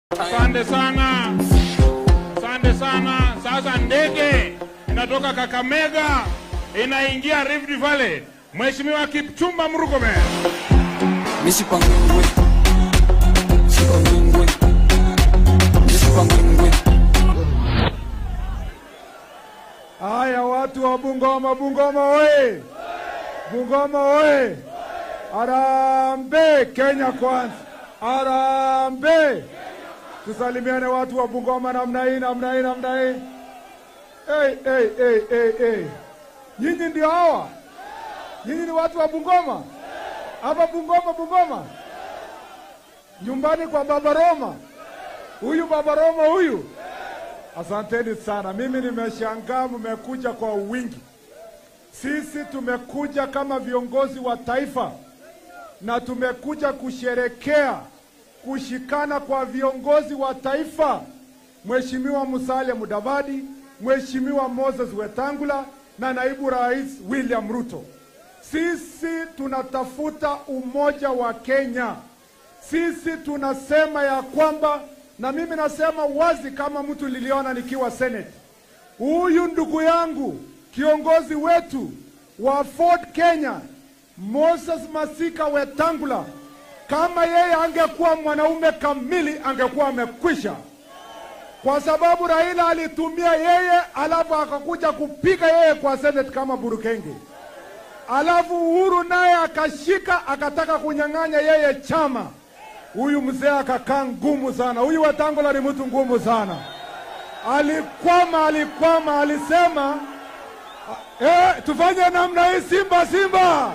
Asante sana, asante sana. Sasa ndege inatoka Kakamega inaingia Rift Valley. Mheshimiwa Kipchumba Murkomen. Misipangwengwe Misipangwengwe Misipangwengwe Haya, watu wa Bungoma, Bungoma oye! Bungoma oye! Arambe Kenya kwanza, arambe! Tusalimiane watu wa Bungoma namna hii, namna hii, namna hii. Hey, hey, hey, hey, hey. Nyinyi ndio hawa, nyinyi ni watu wa Bungoma hapa Bungoma, Bungoma nyumbani kwa Baba Roma, huyu Baba Roma huyu Asanteni sana. Mimi nimeshangaa mmekuja kwa wingi. Sisi tumekuja kama viongozi wa taifa na tumekuja kusherekea kushikana kwa viongozi wa taifa, Mheshimiwa Musalia Mudavadi, Mheshimiwa Moses Wetangula na naibu rais William Ruto. Sisi tunatafuta umoja wa Kenya. Sisi tunasema ya kwamba na mimi nasema wazi kama mtu liliona nikiwa Senate, huyu ndugu yangu kiongozi wetu wa Ford Kenya Moses Masika Wetangula, kama yeye angekuwa mwanaume kamili angekuwa amekwisha, kwa sababu Raila alitumia yeye, alafu akakuja kupiga yeye kwa Senate kama burukenge, alafu Uhuru naye akashika akataka kunyang'anya yeye chama huyu mzee akakaa ngumu sana. Huyu Wetangula ni mtu ngumu sana, alikwama, alikwama, alisema eh, tufanye namna hii, Simba Simba.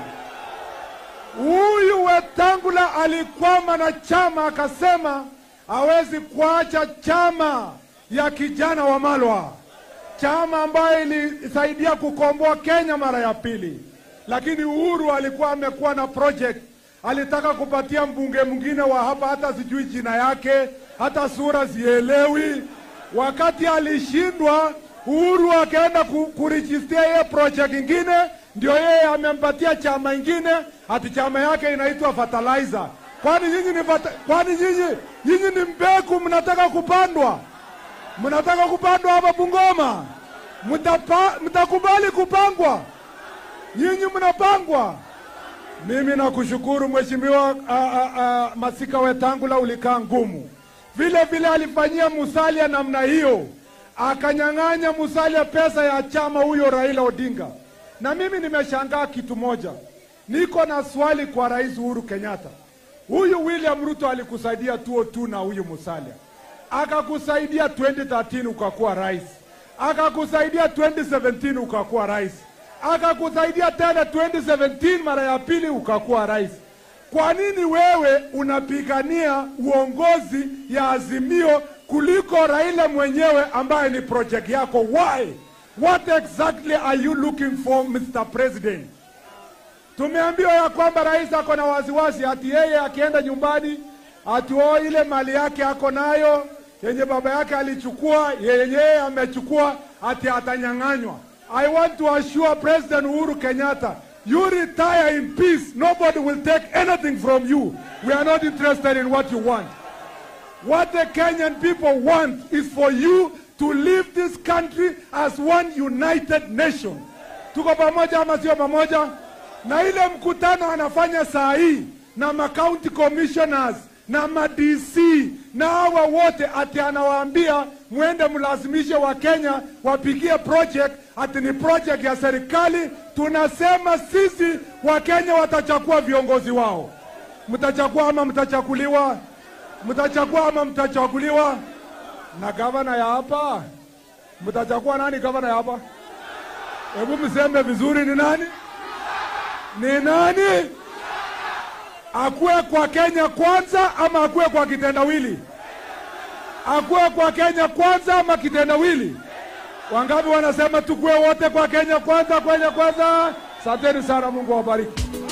Huyu Wetangula alikwama na chama, akasema hawezi kuacha chama ya kijana wa Malwa, chama ambayo ilisaidia kukomboa Kenya mara ya pili, lakini Uhuru alikuwa amekuwa na project alitaka kupatia mbunge mwingine wa hapa, hata sijui jina yake, hata sura sielewi. Wakati alishindwa, Uhuru akaenda ku, kurijistia yeye project ingine, ndio yeye amempatia chama ingine, ati chama yake inaitwa fertilizer. Kwani nyinyi ni fata, kwani nyinyi nyinyi ni mbegu mnataka kupandwa? Mnataka kupandwa hapa Bungoma? Mtapa, mtakubali kupangwa? Nyinyi mnapangwa? Mimi nakushukuru Mheshimiwa Masika Wetangula, ulikaa ngumu. Vile vile alifanyia Musalia namna hiyo, akanyang'anya Musalia pesa ya chama huyo Raila Odinga. Na mimi nimeshangaa kitu moja, niko na swali kwa Rais Uhuru Kenyatta. Huyu William Ruto alikusaidia 2002 na huyu Musalia, akakusaidia 2013 ukakuwa rais, akakusaidia 2017 ukakuwa rais akakusaidia tena 2017 mara ya pili ukakuwa rais. Kwa nini wewe unapigania uongozi ya Azimio kuliko Raila mwenyewe ambaye ni project yako? Why? What exactly are you looking for Mr. President? Tumeambiwa ya kwamba rais ako na wasiwasi ati yeye akienda nyumbani atuo ile mali yake ako nayo yenye baba yake alichukua yenyewe amechukua ati atanyang'anywa. I want to assure President Uhuru Kenyatta, you retire in peace. Nobody will take anything from you. We are not interested in what you want. What the Kenyan people want is for you to leave this country as one united nation. Tuko pamoja ama sio pamoja? Na ile mkutano anafanya saa hii na ma county commissioners na ma DC na hawa wote, ati anawaambia mwende mlazimishe Wakenya wapigie project, ati ni project ya serikali. Tunasema sisi Wakenya watachagua viongozi wao. Mtachagua ama mtachaguliwa? Mtachagua ama mtachaguliwa? Na gavana ya hapa, mtachagua nani gavana ya hapa? Hebu mseme vizuri, ni nani? Ni nani? Akuwe kwa Kenya kwanza ama akuwe kwa kitendawili? Akuwe kwa Kenya kwanza ama kitendawili? Wangapi wanasema tukuwe wote kwa Kenya kwanza, Kenya kwanza? Asanteni sana, Mungu awabariki.